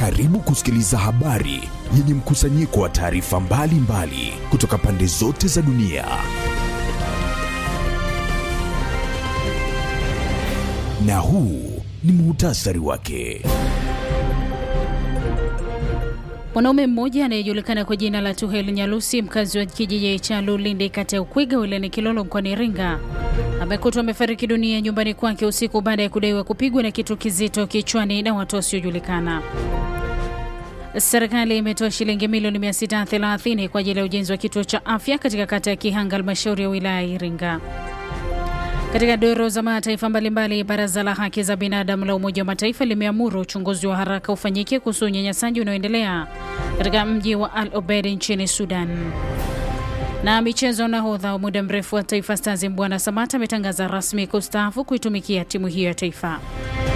Karibu kusikiliza habari yenye mkusanyiko wa taarifa mbalimbali kutoka pande zote za dunia. Na huu ni muhtasari wake. Mwanaume mmoja anayejulikana kwa jina la Tuhel Nyalusi, mkazi wa kijiji cha Lulindi, kata ya Ukwiga, wilayani Kilolo, mkoani Iringa, amekutwa amefariki dunia nyumbani kwake usiku baada ya kudaiwa kupigwa na kitu kizito kichwani na watu wasiojulikana. Serikali imetoa shilingi milioni 630 kwa ajili ya ujenzi wa kituo cha afya katika kata ya Kihanga, halmashauri ya wilaya ya Iringa. Katika doro za mataifa mbalimbali, baraza la haki za binadamu la Umoja wa Mataifa limeamuru uchunguzi wa haraka ufanyike kuhusu unyanyasaji unaoendelea katika mji wa Al Obeid nchini Sudan. Na michezo, nahodha wa muda mrefu wa Taifa Stars Mbwana Samata ametangaza rasmi kustaafu kuitumikia timu hiyo ya taifa.